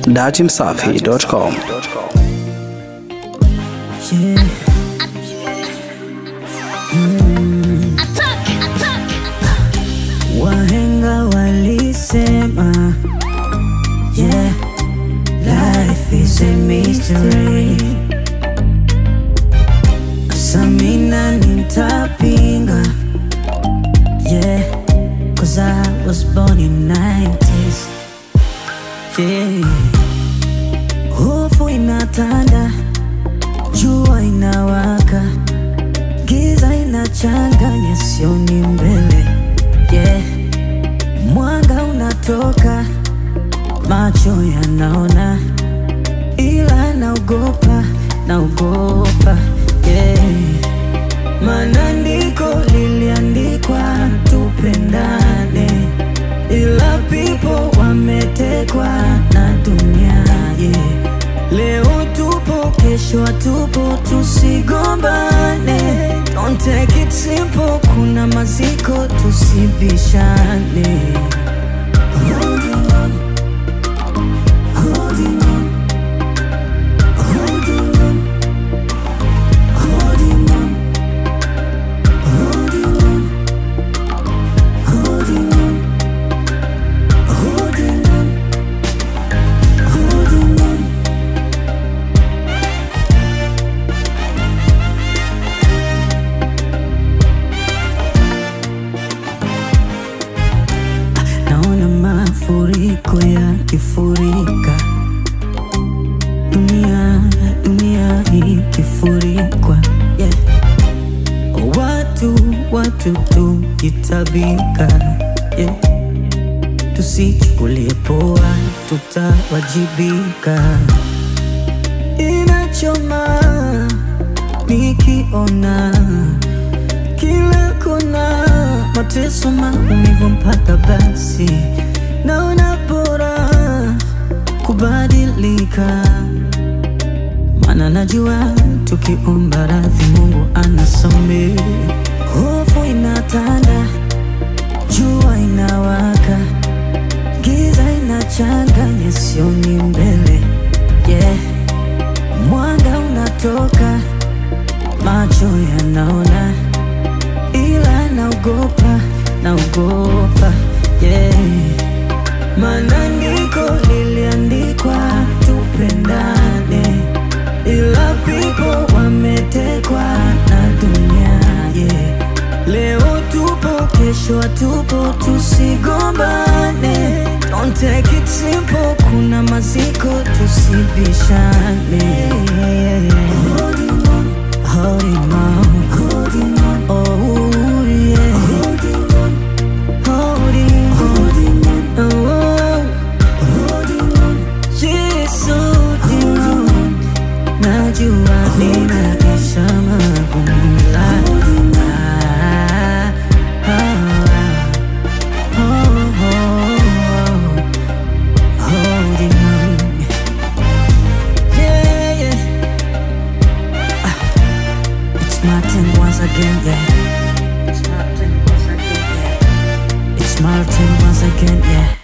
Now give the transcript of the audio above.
datimsafi.com. Yeah. Mm. Wahenga walisema yeah, life is a mystery. Samina nitapinga yeah, cause I was born in 90s yeah. Hofu inatanda jua inawaka, giza inachanganya, sioni mbele yeah. Mwanga unatoka, macho yanaona, ila naogopa, naogopa yeah. Maandiko liliandikwa tupendane, ila people wametekwa na dunia yeah. Leo tupo, kesho tupo, tusigombane. Don't take it simple, kuna maziko, tusibishane. Holding on, holding on, holding on, holding on, holding on, holding on, holding on, holding on. Naona mafuriko yakifurika, dunia dunia ikifurikwa, yeah. Watu watu tukitabika, yeah. Tusichukulie poa, tutawajibika. Inachoma nikiona kila kona mateso, maumivu mpaka basi naona bora kubadilika, maana najua tukiomba radhi Mungu anasamehe. Hofu inatanda, jua inawaka, giza inachanganya, sioni mbele yeah. Mwanga unatoka, macho yanaona ila naogopa, naogopa yeah. Maandiko liliandikwa tupendane, ila people wametekwa na dunia yeah. Leo tupo, kesho tupo, tusigombane. Don't take it simple, kuna maziko, tusibishane. Holding on, holding on, holding on, oh yeah. Holding on, holding, holding on, oh, holding on, yes, holding on. Najua ninaisha magumu la ah, ah, oh, oh, oh, holding on. Yeah, yeah. It's my turn once again, yeah. It's my turn once again, yeah. It's my turn once again, yeah.